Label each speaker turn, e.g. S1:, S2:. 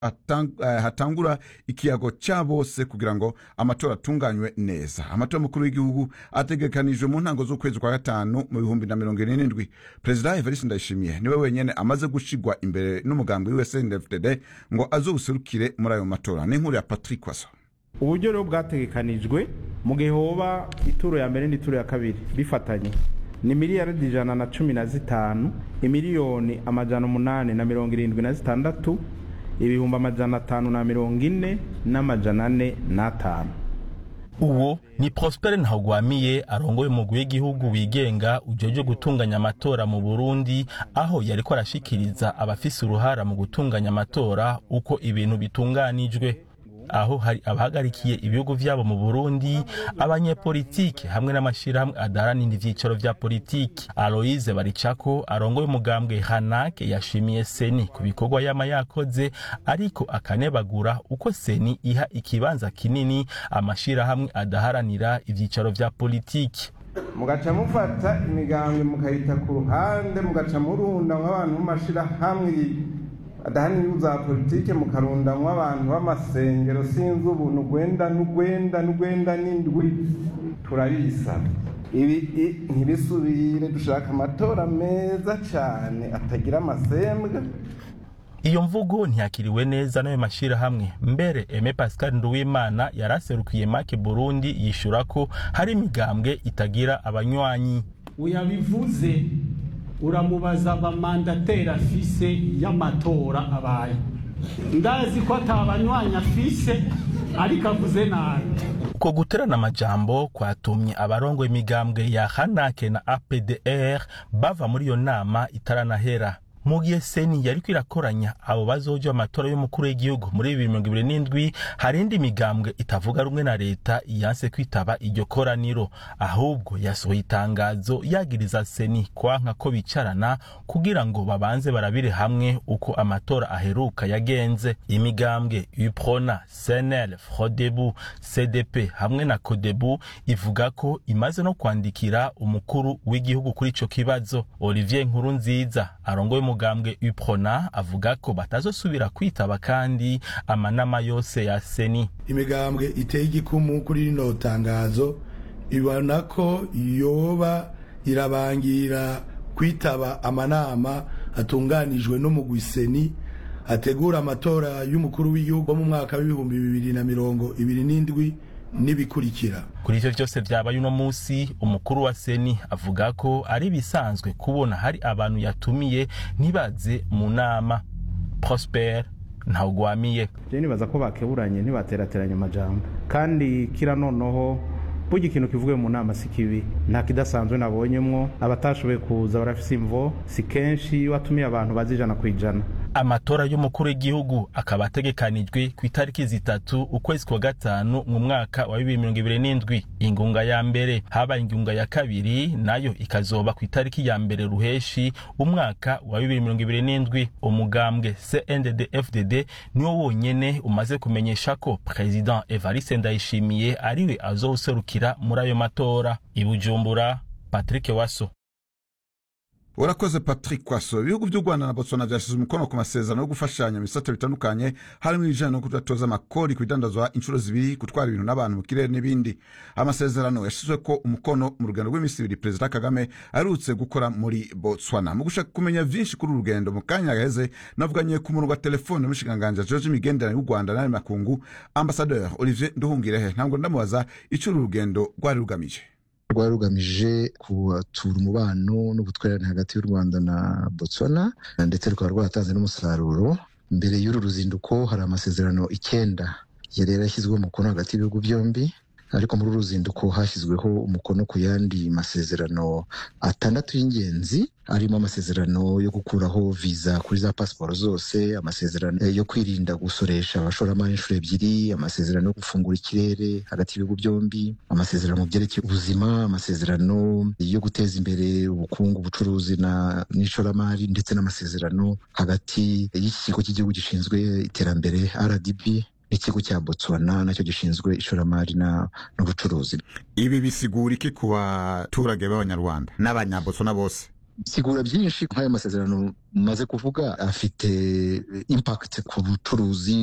S1: atang- eh, hatangura ikiyago ca bose kugira ngo amatora atunganywe neza amatora mukuru w'igihugu ategekanijwe mu ntango z'ukwezi kwa gatanu mu bihumbi na mirongo ine n'indwi perezida evariste ndayishimiye niwe wenyene amaze gushigwa imbere n'umugambi wiwe cndfdd ngo azobuserukire muri ayo matora n'inkuru ya patrick waso
S2: uburyo rero bwategekanijwe mu gihe hoba ituro ya mbere n'ituro ya kabiri bifatanye ni miliyaridi ijana na cumi na zitanu imiliyoni amajana umunani na mirongo irindwi na zitandatu ibihumbi amajana atanu na mirongo ine n'amajana ane n'atanu
S3: uwo ni prospere ntagwamiye arongoye umugwi w'igihugu wigenga ujejwe gutunganya amatora mu burundi aho yariko arashikiriza abafise uruhara mu gutunganya amatora uko ibintu bitunganijwe aho hari abahagarikiye ibihugu vyabo mu burundi abanyepolitike hamwe n'amashirahamwe adaharanira ivyicaro vya politiki aloise baricako arongoye umugambwe hanake yashimiye seni ku bikorwa yama yakoze ariko akanebagura uko seni iha ikibanza kinini amashirahamwe adaharanira ivyicaro vya politiki
S2: mugaca mufata imigambwe mukayita ku ruhande mugaca murundamwo abantu b'amashirahamwe adahanira za politike mukarundamwo abantu b'amasengero sinzi ubu nugwenda nugwenda nugwenda n'indwi turabisaba ibi i- ntibisubire dushaka amatora meza cane atagira amasembwa
S3: iyo mvugo ntiyakiriwe neza n'ayo mashirahamwe mbere eme pascal nduwimana yaraserukiye make burundi yishura ko hari imigambwe itagira abanywanyi
S4: uyabivuze uramubaza abamandateri afise y'amatora abaye ndazi ko atabanywanyi afise ariko avuze nabi
S3: uko guterana amajambo kwatumye abarongoye imigambwe ya hanake na apdr bava muri iyo nama itaranahera mu gihe seni yariko irakoranya abo bazoja amatora y'umukuru w'igihugu muri bibiri mirongo ibiri n'indwi hari indi migambwe itavuga rumwe na leta yanse kwitaba iryo koraniro ahubwo yasohoye itangazo yagiriza seni kwanka ko bicarana kugira ngo babanze barabire hamwe uko amatora aheruka yagenze imigambwe uprona cnl frodebu cdp hamwe na kodebu ivuga ko imaze no kwandikira umukuru w'igihugu kuri ico kibazo olivier nkuru nziza arongoye umugambwe uprona avuga ko batazosubira kwitaba kandi amanama yose ya seni
S5: imigambwe iteye igikumu kuri rino tangazo ibona ko yoba irabangira kwitaba amanama atunganijwe n'umugwiseni ategura amatora y'umukuru w'igihugu wo mu mwaka w'ibihumbi bibiri na mirongo ibiri n'indwi n'ibikurikira
S3: kuri ivyo vyose vyabaye uno musi umukuru wa seni avuga ko ari bisanzwe kubona hari abantu yatumiye ntibaze mu nama prosper ntawugwamiye
S2: je nibaza ko bakeburanye ntibaterateranya amajambo kandi kira noneho burya ikintu kivugiwe mu nama si kibi nta kidasanzwe nabonyemwo abatashoboye kuza barafise imvo si kenshi iyo watumiye abantu bazi ijana ku ijana
S3: amatora y'umukuru w'igihugu akaba ategekanijwe ku itariki zitatu ukwezi kwa gatanu mu mwaka wa bibiri mirongo ibiri n'indwi ingunga ya mbere habaye ingunga ya kabiri nayo ikazoba ku itariki ya mbere ruheshi umwaka wa bibiri mirongo ibiri n'indwi umugambwe cndd fdd niwo wonyene umaze kumenyesha ko president evariste ndayishimiye ariwe azowuserukira muri ayo matora i bujumbura patrick waso
S1: urakoze patrick kwaso ibihugu by'u rwanda na botswana byashyize umukono ku masezerano yo gufashanya mu bisate bitandukanye harimo ibijyanye no kudatoza amakori ku bidandazwa inshuro zibiri gutwara ibintu n'abantu mu kirere n'ibindi amasezerano yashyizwe ko umukono mu rugendo rw'iminsi ibiri perezida kagame aherutse gukora muri botswana mu gushaka kumenya byinshi kuri uru rugendo mu kanya gaheze navuganye ku murongo wa telefone n'umushikiranganji george imigenderanire y'u rwanda n'ayo makungu ambasaderi olivier nduhungirehe ntabwo ndamubaza icyo uru rugendo rwari rugamije
S6: rwari rugamije kubatura umubano n'ubutwererane hagati y'u rwanda na botswana ndetse rukaba rwaratanze n'umusaruro mbere y'uru ruzinduko hari amasezerano icyenda yari yarashyizweho umukono hagati y'ibihugu byombi ariko muri uru ruzinduko hashyizweho umukono ku yandi masezerano atandatu y'ingenzi arimo amasezerano yo gukuraho viza kuri za pasiporo zose amasezerano yo kwirinda gusoresha abashoramari inshuro ebyiri amasezerano yo gufungura ikirere hagati y'ibihugu byombi amasezerano mu byerekeye ubuzima amasezerano yo guteza imbere ubukungu ubucuruzi n'ishoramari ndetse n'amasezerano hagati y'iki kigo cy'igihugu gishinzwe iterambere rdb n'ikigo cya botswana nacyo gishinzwe ishoramari n'ubucuruzi
S1: ibi bisigura iki ku baturage b'abanyarwanda n'abanyabotswana bose
S6: sigura byinshi nk'ayo masezerano maze kuvuga afite impact ku bucuruzi